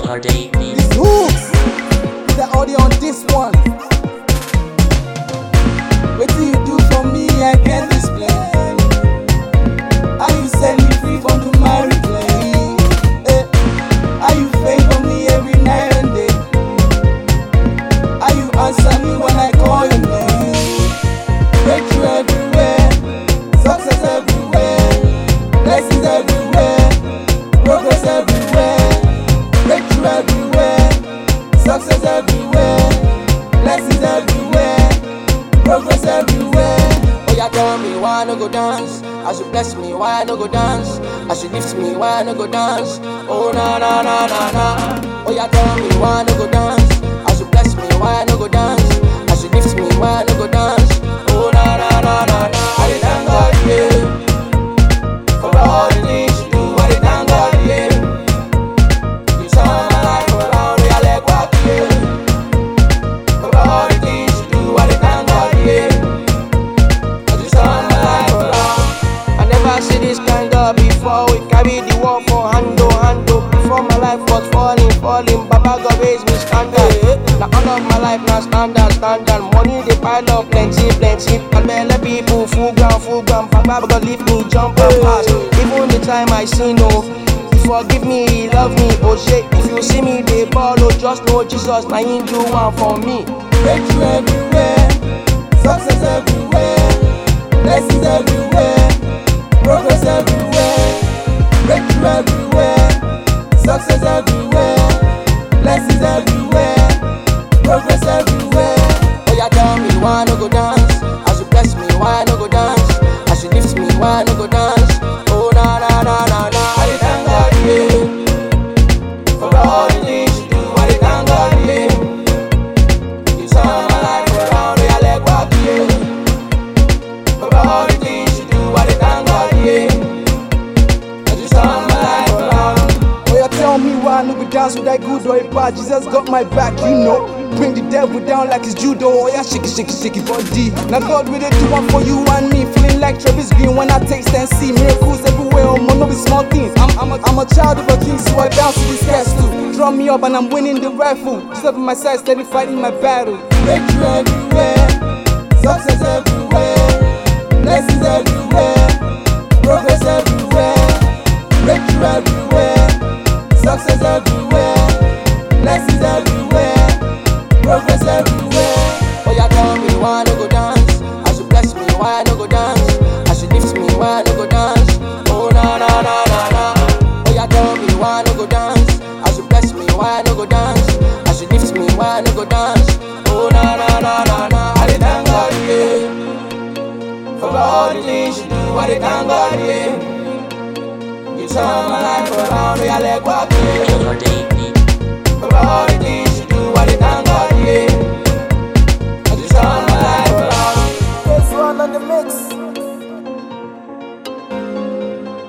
These hooks, the audio on this one. What do you do for me? I can't explain. How you set me free from the married play? Eh, How you favor me every night and day? How you answer me when I call your name? Breakthrough everywhere, success everywhere, blessings everywhere, progress everywhere, breakthrough everywhere, success everywhere, blessings everywhere, progress everywhere. Oh, yeah, tell me why I no go dance? As you bless me, why I no go dance? As you lift me, why I no go dance? Oh, na na na na na. Oh, yeah, tell me why I no go dance? As you bless me, why I no go dance? As you lift me, why I no go dance? Oh, na na na na na. I dey thank God, yeah. For all the things you do, I dey thank God, yeah. You turn my life around, yeah, like what, yeah. For all the things you do, I dey thank God, yeah. I just turn my life around. I never see this kind of before. We carry the war for hand to hand to. Before my life was falling, falling. Baba God raised me standard. Now all of my life now standard, standard. Money they pile up plenty, plenty. And many people full ground, full ground. Baba God leave me jump and pass. Even the time I sin, no. He Forgive me, he love me, oh shit. If you see me, they ball, oh, just know Jesus, now he do one for me. Breakthrough everywhere, success everywhere, blessings everywhere, progress everywhere, breakthrough everywhere, success everywhere, blessings everywhere, progress everywhere. Oh yeah, tell me why I no go dance? As you bless me, why I no go dance? As you lift me, why I no go dance? Oh na na na na na, I dey thank God yeah. For all the things you do, I dey thank God yeah. You turn my life around, yeah, like what yeah. For all the things you do, I dey thank God yeah. I just turn my life around. Oh, yeah, tell me why I no go dance with that good or a bad. Jesus got my back, you know. Bring the devil down like it's judo. Oh, yeah, shake it, shake it, shake it, body. Now, God, will they do one for you and me? Feeling like Travis Green when I taste and see miracles everywhere. Oh, man, no be small things. I'm, I'm, a, I'm a child of a king, so I bounce to this castle. Draw me up and I'm winning the rifle. Just up in my side, steady fighting my battle. Breakthrough everywhere, success everywhere, blessings everywhere, progress everywhere, breakthrough everywhere, success everywhere, blessings everywhere, progress everywhere. Oh yeah, tell me why I no go dance? As you bless me, why I no go dance? As you lift me, why I no go dance? Oh na na na na na. Oh yeah, tell me why I no go dance? As you bless me, why I no go dance? As you lift me, why I no go dance? Oh na na na na na. I dey thank God yeah. For all the things you do, I dey thank God yeah. You turn my life around, yeah, like what yeah. For all the things